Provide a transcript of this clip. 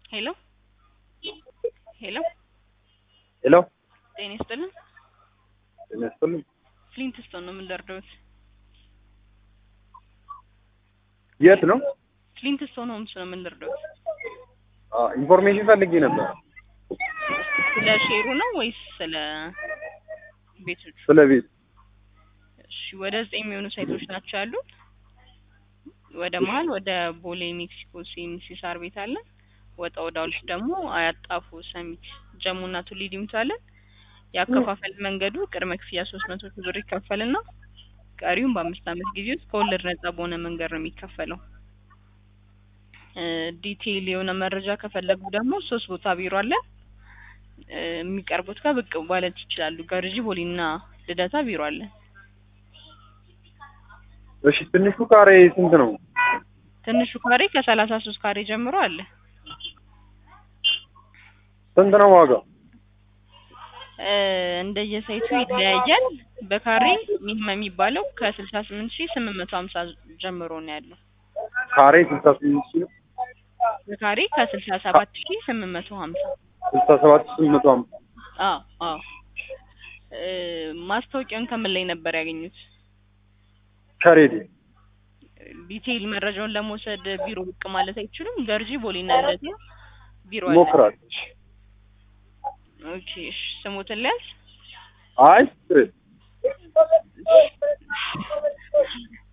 ሄሎ ሄሎ ሄሎ ጤና ይስጥልን። ጤና ይስጥልኝ። ፍሊንትስቶን ነው የምንደርደውት። የት ነው? ፍሊንትስቶን ሆምስ ነው የምንደርደውት። አ ኢንፎርሜሽን ፈልጌ ነበር ስለ ሼሩ ነው ወይስ ስለ ቤቶቹ? ስለ ቤት። እሺ ወደ ዘጠኝ የሚሆኑ ሳይቶች ናቸው ያሉት። ወደ መሀል ወደ ቦሌ ሜክሲኮ ሲኤምሲ ሳር ቤት አለ። ወጣ ወዳዎች ደግሞ አያጣፉ ሰሚት ጀሙና ቱሊ ዲምቱ አለን። የአከፋፈል መንገዱ ቅድመ ክፍያ ሶስት መቶ ሺህ ብር ይከፈልና ቀሪውን በአምስት ዓመት ጊዜ ውስጥ ከወለድ ነጻ በሆነ መንገድ ነው የሚከፈለው። እ ዲቴይል የሆነ መረጃ ከፈለጉ ደግሞ ሶስት ቦታ ቢሮ አለ። እ የሚቀርቡት ጋር ብቅ ማለት ይችላሉ። ገርጂ ቦሌና ልደታ ቢሮ አለ። እሺ ትንሹ ካሬ ስንት ነው? ትንሹ ካሬ ከሰላሳ ሶስት ካሬ ጀምሮ አለ። ስንት ነው ዋጋው? እ እንደየሳይቱ ይለያያል። በካሬ ሚኒመም የሚባለው ከስልሳ ስምንት ሺህ ስምንት መቶ ሀምሳ ጀምሮ ነው ያለው። ካሬ ስልሳ ስምንት ሺህ ነው። በካሬ ከስልሳ ሰባት ሺህ ስምንት መቶ ሀምሳ ስልሳ ሰባት ሺህ ስምንት መቶ ሃምሳ አዎ አዎ። እ ማስታወቂያውን ከምን ላይ ነበር ያገኙት? ከሬዲዮ ዲቴይል መረጃውን ለመውሰድ ቢሮ ብቅ ማለት አይችሉም? ገርጂ ቦሌና ልደታ ቢሮ አለ። ሞክራለሁ። ኦኬ እሺ፣ ስሙትን ሊያዝ አይ ችግር የለም።